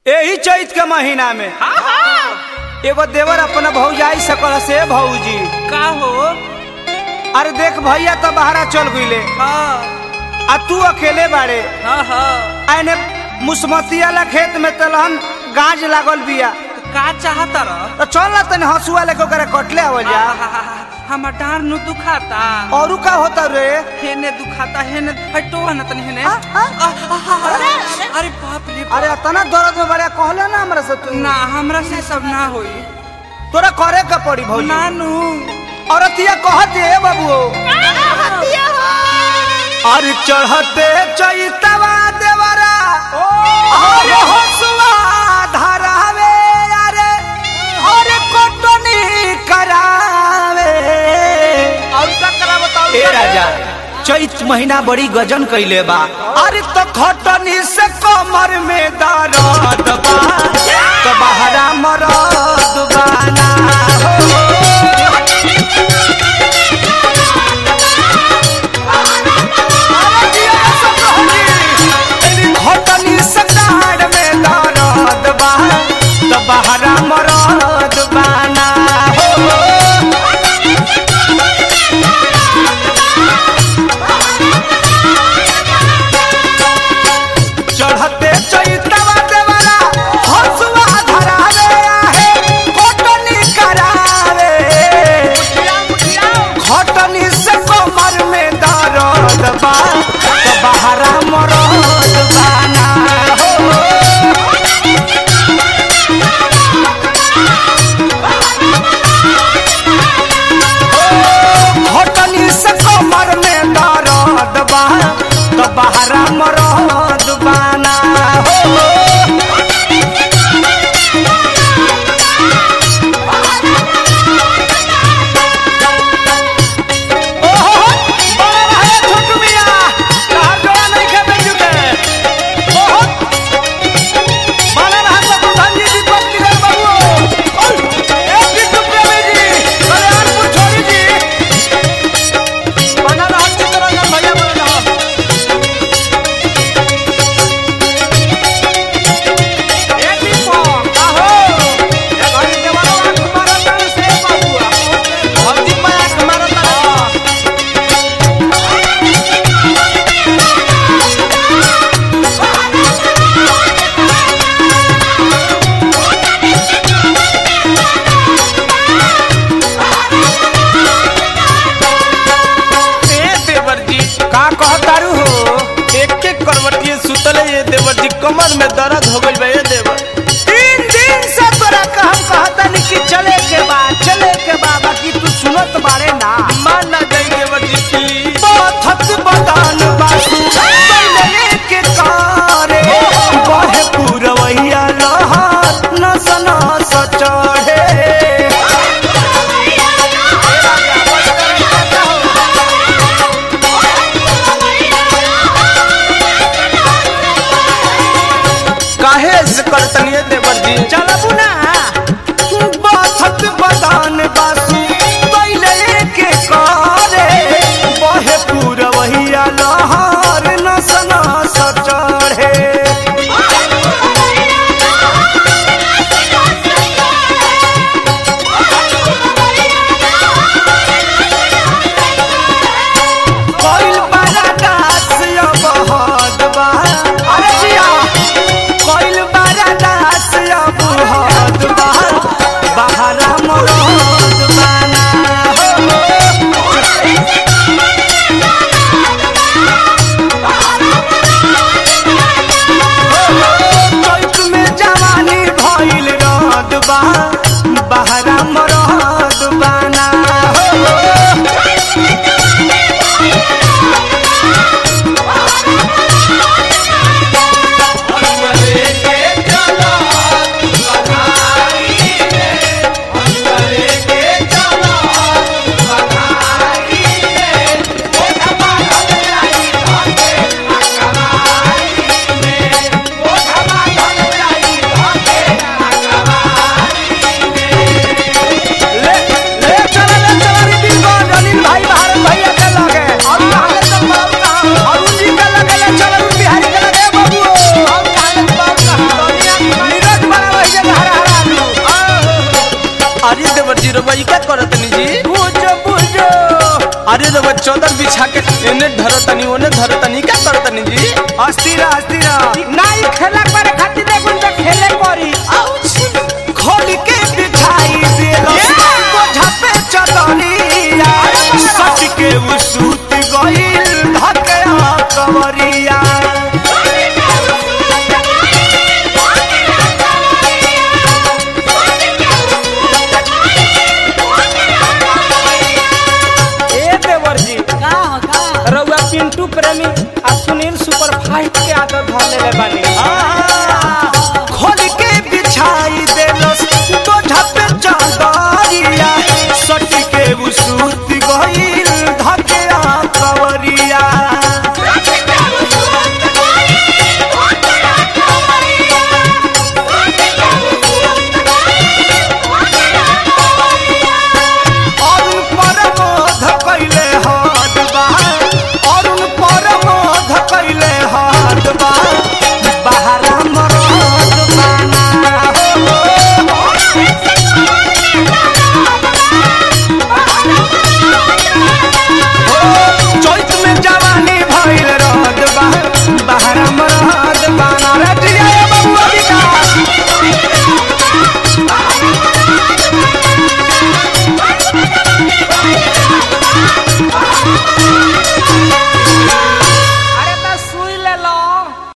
यही चैत के महीना में एगो देवर अपना भौजाई सकल से भौजी का हो अरे देख भैया तो बहरा चल गईले हाँ आ तू अकेले बाड़े हाँ हाँ आने मुसमतिया ला खेत में तलहन गाज लागल बिया तो का चाहता रह तो चल ना तने हंसुआ लेके ओकरा कटले आवल जा हमर डार नु दुखाता औरू का होता रे हेने दुखाता हेने हटो न तनी हेने आ, आ, आ, आ, आ, आ, अरे बाप रे बाप। अरे अतना दर्द में बड़ा कहले ना हमरा से तू ना हमरा से सब ना होई तोरा करे का पड़ी भौजी नानू औरतिया कहत है बाबू अरे चढ़ते चैतवा देवरा अरे हसुआ धरावे अरे अरे कोटनी करावे और का करा बताओ ए राजा चैत महीना बड़ी गजन कैले बा अरे तो खटनी से कमर में दर्द बा तो बहरा मरद बाना हो घटनी सटार में दर्द बा तो बहरा मरद बाना हो चढ़ते चैतवा देवरा हसुआ धरावे आहे घटनी करावे घटनी से कमर में दर्द बा तो बहरा मरद बाना हो घटनी से कमर में दर्द बा तो बहरा मरद बाना हो ओहो बड़ा भाई छोटू मिया तहार जोड़ा नहीं खेपे जुटे ओहो बड़ा रहा सब प्रधान जी दीपक निगर बाबू ओय ए बिट्टू प्रेमी जी कल्याणपुर छोड़ी जी बना रहा चित्तरंजन भैया बना रहा ए दीपक आहो ए घड़ी देवाला आंख मारता से बाबू भौजी पे आंख मारता ए देवर जी का कहतारू हो एक एक करवटिए सुतले ये देवर जी कमर में दर्द हो गइल बा ए देवर तीन दिन से तोरा का हम कहतनी कि चले के बा चले के बा बाकी तू सुनत बारे ना मान ना जाई देवर जी प्लीज पथत बदान बासु बैले के कारे बहे पुरवैया लहर नस नस चढ़े काहे से करतनी ए देवर जी चलबू ना पथत बदान बासु बैले के कारे बहे पुरवैया लहर नस नस चढ़े कोइल बड़ा दास अब हद बा अरे जिया कोइल बड़ा दास अब हद बा रउआ ई का करतनी जी बुझो बुझो अरे रउआ चौदर बिछा के एने धरतनी ओने धरतनी का करतनी जी अस्थिर अस्थिर नाई खेला करे खातिर